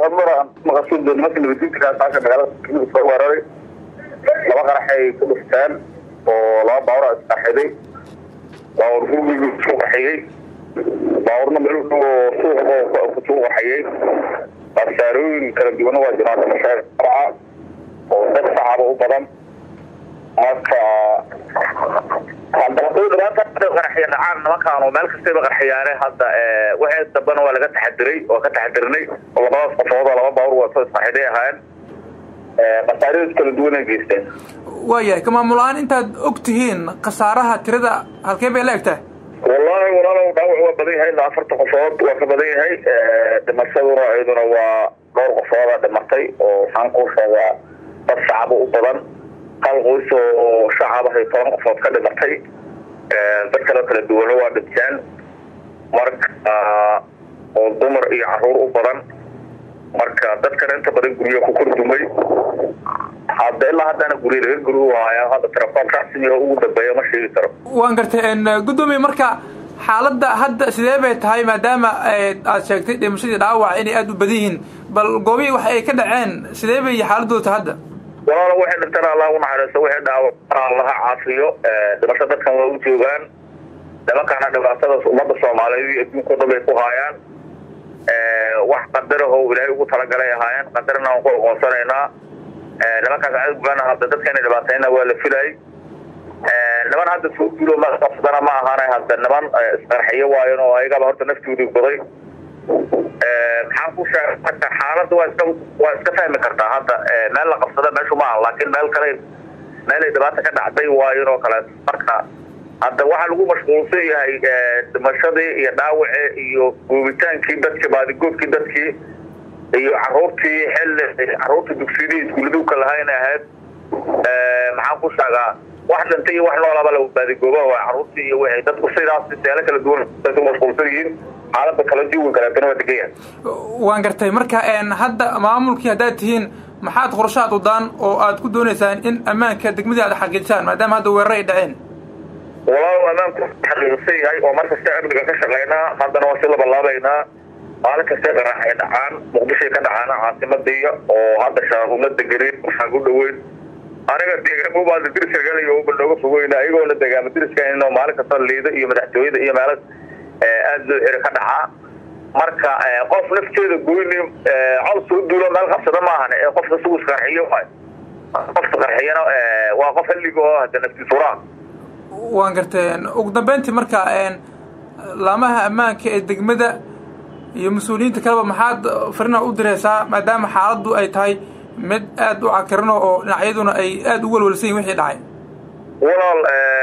mara maqasuud nimanka nabadiinta saaka magaalada soo weeraray laba qaraxay ku dhufteen oo laba baawra isqaxiday baawar gurigii isku qaxiyey baawurna meel u dhow oo suuq kusuu qaxiyey khasaarooyin kala duwana waa jiraan dhimashaa oo dad shacaba u badan marka qaraxiya dhacaan nimankaanu meel kastayba qarxiyaane hadda waxay dambana waa laga taxadiray waa ka taxadirnay oo labadaas qofood oo laba baawur waa soo isqaxiday ahaayeen khasaarooyin kala duwan ay geysteen waayahay ka maamul-aan intaad og tihiin khasaaraha tirada halkee bay la egtahay wallaahi walaalow dhaawac waa badan yahay ilaa afarta qofood waa ka badan yahay dhimashaduna iyaduna waa dhowr qofooda dhimatay oo waxaan kuu sheegaa dad shacaba u badan hal qoys oo shacabahay toban qofood ka dhimatay dad kaloo kala duwana waa dhinteen marka oo dumar iyo caruur u badan marka dadkana inta badan guryo ku kordumay hadda ilaa haddana guryo laga guri waayaa hadda telefoon rasmiga ugu dambeeya ma sheegi karo waan gartay guddoomiye marka xaaladda hadda sidee bay tahay maadaama aad sheegtay dhimashadii dhaawac inay aada u badan yihiin bal goobihii wax ay ka dhaceen sidee bay xaaladooda tahay hadda walaalo waxay dhintaan allah u naxariisto waxay dhaawac allaha caafiyo dhimasho dadkan waa u joogaan nimankana dhibaatadaas ummadda soomaaliyeed iyo adduunka dhan bay ku haayaan wax qadaraho ilaahay ugu talagalay ahaayeen qadarna aan ku aqoonsanaynaa nimankaas cadowgana hadda dadka inay dhibaatayna waa la filayay niman hadda soo duulo ma qabsadana ma ahaana hadda niman isqarxiyo waayan oo ayagaba horta naftoodii goday maxaan ku sheegay marka xaaladda waa iska waa iska fahmi kartaa hadda meel la qabsada meeshu ma aha laakiin meel kale meelay dhibaata ka dhacday waayan oo kale marka hadda waxaa lagu mashquulsan yahay dhimashadii iyo dhaawacii iyo goobitaankii dadkii baadigoodkii dadkii iyo caruurtii xilli caruurtii dugsiyadii iskuuladowka lahayn ahayd maxaan ku sheegaa wax dhintay iyo wax noolaba la baadigooba waa caruurtii iyo wixii dadku sidaas seelo kala duwan mashquulsan yihiin xaalada kala jiwi kaleetana waa degan yahay waan gartay marka hadda maamulkii haddaad tihiin maxaad qorshaad wadaan oo aad ku doonaysaan in ammaanka degmadii aad xaqiijisaan maadaama hadda weerar ay dhaceen walaalow ammaanku xaqiiqsan yahay oo mar kasta amniga ka shaqaynaa haddana waa si labalaabaynaa maalin kastay qarax ay dhacaan muqdishoay ka dhacaana caasimadiiya oo hadda shaaquma degenin waxaan u dhaweyn aniga deegaankubaada diriska galayo uba nooga fogeyna ayagoona deegaama diriska inoo maalin kasta liida iyo madaxtooyada iyo meelo aada loo xiro ka dhacaa marka qof nafteeda goyni col soo duulo meel qabsada maahan ee qofka sigu isqarxiyo waay qofka qarxiyana waa qof halliga oo hada naftiisuraa waan gartay ugu dambeyntii marka laamaha ammaanka ee degmada iyo mas-uuliyiinta kaleba maxaad farina u direysaa maadaama xaaladdu ay tahay mid aada u cakirano oo dhinacyaduna ay aada u welwelsan yihin wixii dhacay walaal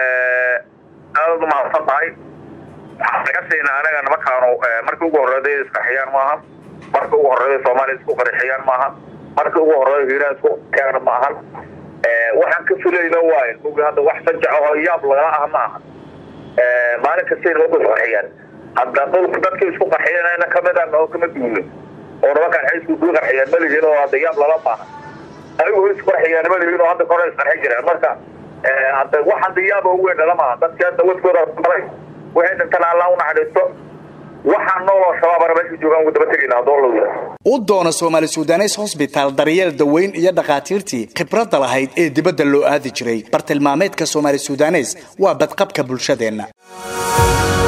aadad umahadsan tahay waxaan laga siinaa anaga nimankaanu markii ugu horreeday isqarxiyaan maaha markii ugu horreeday soomaaliya isku qarxiyaan maaha markii ugu horreeday hiiraan isku qarxiyaan ma ahan waxaan ka fulayna waayn mugi hadda wax sajac oo yaab lagala ah ma aha maalin kastay nimanku isqarxiyaan hadda dhulka dadkii isku qarxiyana kamid a oo kama duulin oo nimankaan xaysku ku qarxiyaan malihiin oo hadda yaab lala maaha ayagu isku qarxiyaan malihiin oo hadda kore isqarxin jireen marka hadda wax hadda yaaba ugu weyn dhala maaha dadkii hadda wadkooda maray waxay dhintaan allah u naxariisto waxaan nooloo shabaabana meesha joogaan ugu daba tegayna haddoo la wada u doona soomaali sudanes hosbitaal daryeel daweyn iyo dhakhaatiirtii khibradda lahayd ee dibadda loo aadi jiray bartilmaameedka soomaali sudanes waa badqabka bulshadeenna